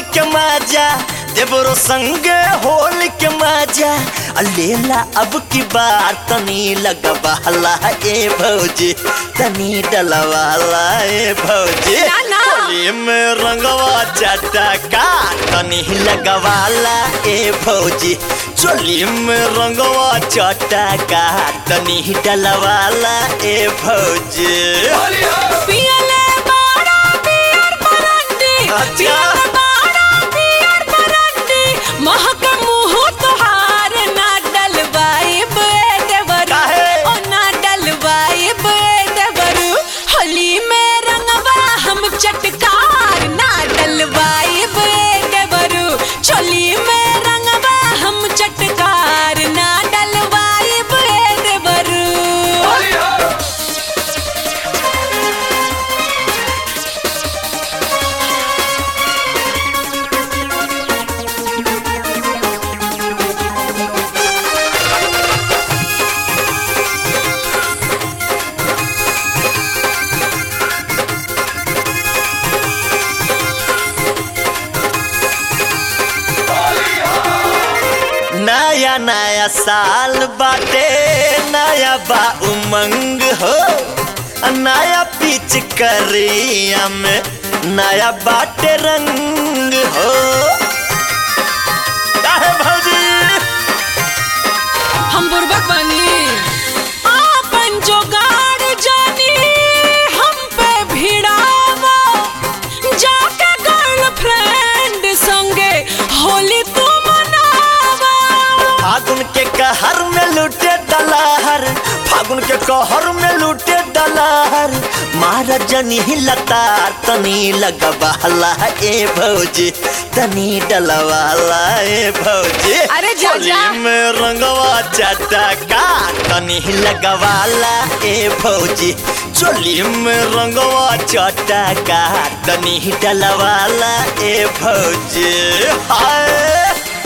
के मजा देवरो संगे होल के मजा आ लेला अब की बार तनी लगवाला ए भौजी तनी डलवाला ए भौजी ना, ना। होली में रंगवा चटका तनी लगवाला ए भौजी चोली में रंगवा चटका तनी डलवाला ए भौजी पियले बाड़ा पियर बरंडी अच्छा। पियले बाड़ा पियर बरंडी महक मुंह तोहार ना डलवाई बे देवरू काहे? ओ ना डलवाई बे देवरू होली में रंगवा हम चटकार ना डलवाई बे देवरू चोली में रंगवा हम चटकार ना डलवाई बे देवरू नया नया साल बाटे नया बा उमंग हो नया पिच करिया में नया बाटे रंग हो काहे भौजी हम बुर्बक बनी आपन जोगाड़ जानी हम पे भिड़ावा जाके गर्लफ्रेंड संगे होली तू मनावा फागुन के कहर में लूटे दलहर फागुन के कहर में लूटे दलहर महाराज जनी लतार तनी लगवाला ए भौजी तनी डलवाला ए भौजी अरे जा, होली जा। में रंगवा चटका तनी लगवाला ए भौजी चोली में रंगवा चटका तनी डलवाला ए भौजी हाय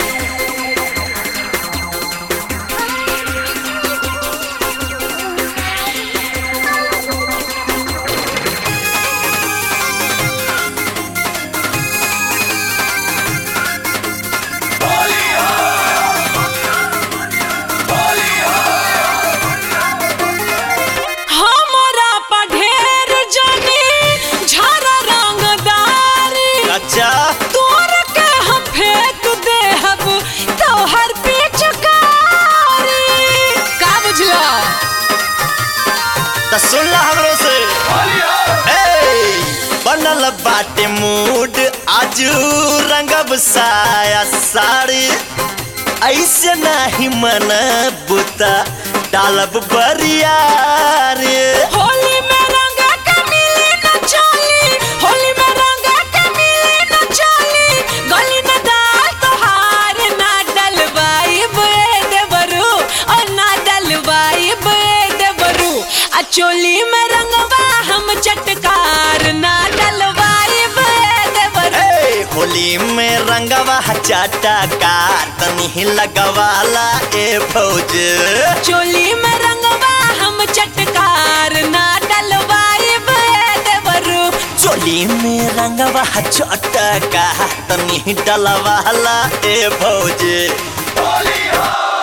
हमरा पा ढेर जानी झारा रंगदारी अच्छा तोर के हम फेंक देहब तोहर पिचकारी का बुझला त सुन ला हमरो से ए, बनल बाटे मूड आजू रंगब साया साड़ी ऐसे नाही मन बुता डालब बरियारी होली में रंग के मिली न चली होली में रंग के मिली न चली गली न दाल तोहार ना डलवाई बे देवरू ओ ना डलवाई बे देवरू आ चोली में रंगवा हम चटकार ना डलवाई बे देवरू ए, होली में रंगवा चटका तनी लगवाला ए भौज चोली में रंगवा हम चटकार ना डलवाई बे देवरू चोली में रंगवा चटका तनी डलवाला ए भौज